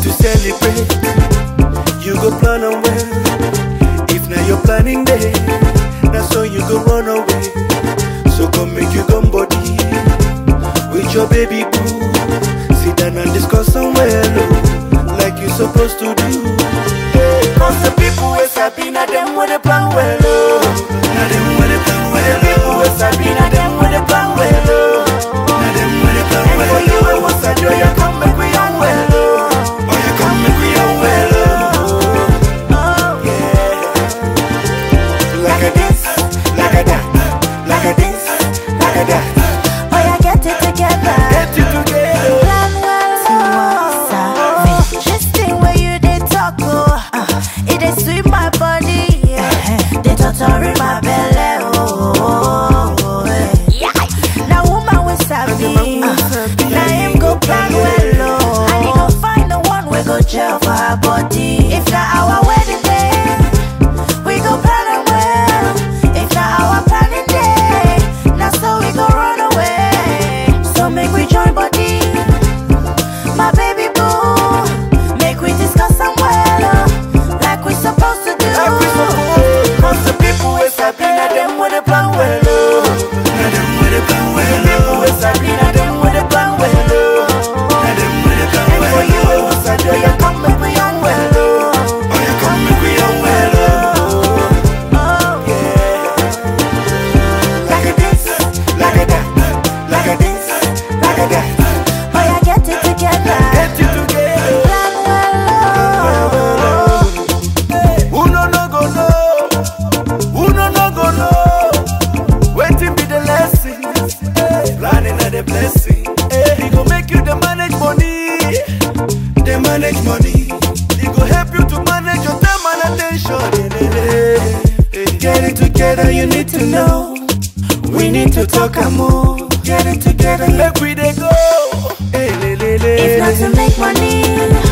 to celebrate. You go plan on well. If now you're planning day, that's so you go run away. So come make you come body with your baby boo. Sit down and discuss some well, oh, like you supposed to do. Cause the people with Sabina, them with the plan well, oh. Now them with the plan well. The people with Sabina, them with the plan well, oh. Now them with the plan well. And for you, it was a joy, you come make we on well, oh. Oh, you come make we on well, oh. Oh, yeah. Like a this, like a that, like a this, like a that. Oh, yeah, get it together. Get you together. Plan well, oh. This thing where you dey talk, oh, uh, it dey sweet my body, yeah. Dey totori my belle, oh, oh, oh, yeah. Now woman we sabi, uh, now him go plan well, oh, and he go find the one we go gel for her body. If na our wedding day, we go plan am well. If na our planning day, na so we go run away. So make we join body, my baby boo. Make we discuss am well, oh, like we supposed to do. Like we supposed. Cause the people with Sabina, them with the plan well, oh. Now them with the plan well, The people with Sabina, them with the plan well, oh. Now them with the plan well, And for you, it was a joy, you come make we on well, oh. Oh, you come make we on well, oh. Oh, Yeah. Like a this, like a that, like a this, like a that. oh yeah, get it together. Get you together. Plan well, oh. Who no no go know? Who no no go know? Waiting be the lesson. Planning are the blessing. He go make you the manage money. The manage money. He go help you to manage your time and attention. Get it together, you need to know. We need to talk and more. Get it together, make we dey go. If not to make money,